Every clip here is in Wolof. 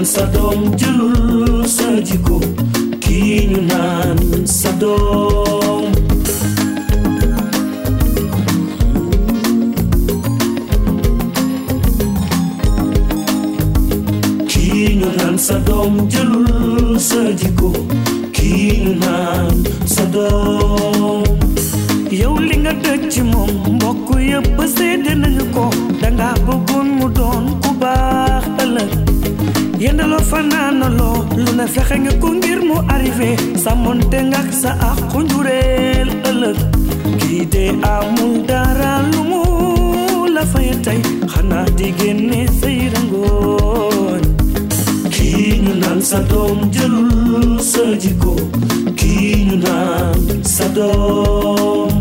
sa doom jëlul sa jikko kii ñu naan sa doom kii ñu naan sa doom jëlul sa jikko kii ñu naan sa doom yow li nga dëj ci moom mbokk yëpp seede nañu ko danga bëggoon mu doon ku baax ëllëg yendaloo fanaanaloo lu ne fexe nga ko ngir mu arrivé sàmmonte nga ak sa àqu njureel ëllëg kii de amul dara lu mu la fay tey xanaa di génne say rangooñ kii ñu naan sa doom jëlul sa jikko kii ñu naan sa doom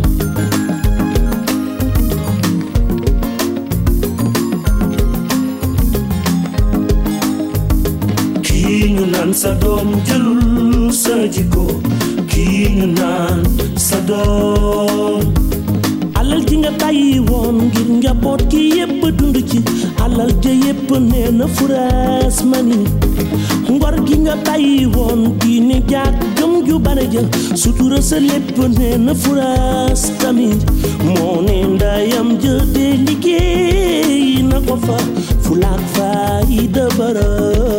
kii ñu naan sa doom jëlul sa jikko kii ñu naan sa doom alal ji nga bàyyi woon ngir njaboot gi yépp dund ci alal ja yépp nee na furaas mani ngor gi nga bàyyi woon diine jaag gëm ju bare ja sutura sa lépp nee na furaas tamit moo ne ndayam ja de liggéey na ko fa fulaak faayida bara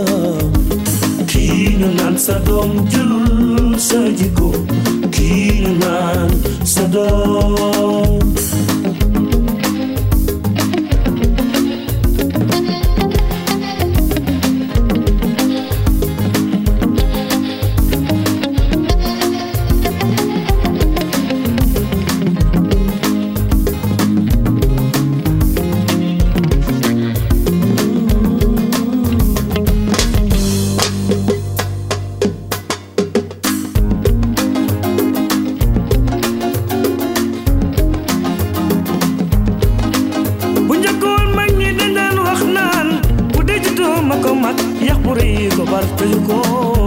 kii ñu naan sa doom jëlul sa jikko kii ñu naan sa doom bu njëkkoon mag ñi dañ daan wax naan bu dee juddoo ma ko mag yax bu rëy ko bar tëju ko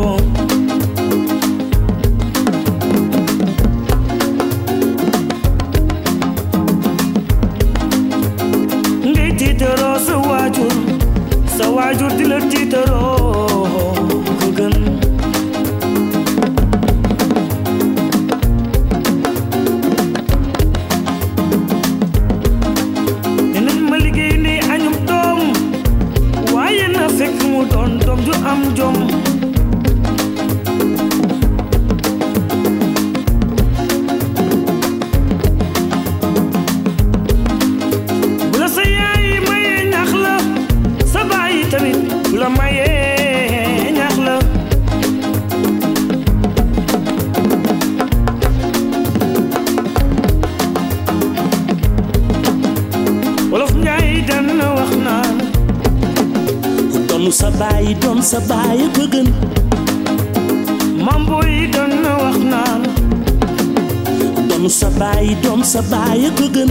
ngay tiitaroo sa waajur sa waajur di la tiitaroo ko gën dinañ ma liggéey ni añum doom waaye na fekk mu doon doom ju am jom bu la sa yaay mayee ñax la sa baay tamit bu la mayee ñax la wolof njaay dana wax naan ku doon sa baay doon sa baay ko gën mambo yi dana wax naan doon sa baay doon sa baay ko gën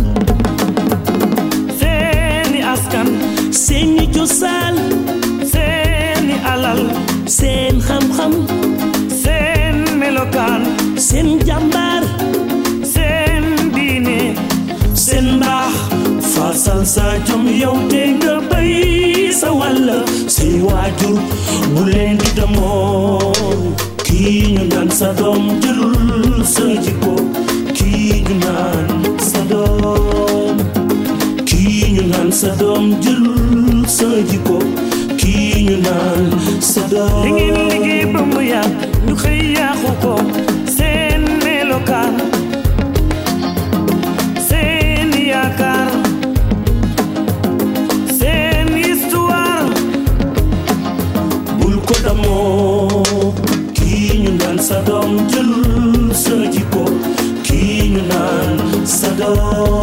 seeni askan seeni cosaan seeni alal seen xam-xam seen melokaan seen jàmbaar seen diine seen mbaax faasal sa jom yow te nga bay sa wàll say waajur bu leen di demoon kii ñu naan sa doom jëlul sa jikko kii ñu naan sa doom kii ñu naan sa doom jëlul sa jikko kii ñu naan sa doom li ngeen liggéey ba mu yàgg ñu xëy yàqu ko seen melokaan seen yaakaar seen histoire bul ko damoo kii ñu naan sa doom jëlul sa jikko kii ñu naan sa doom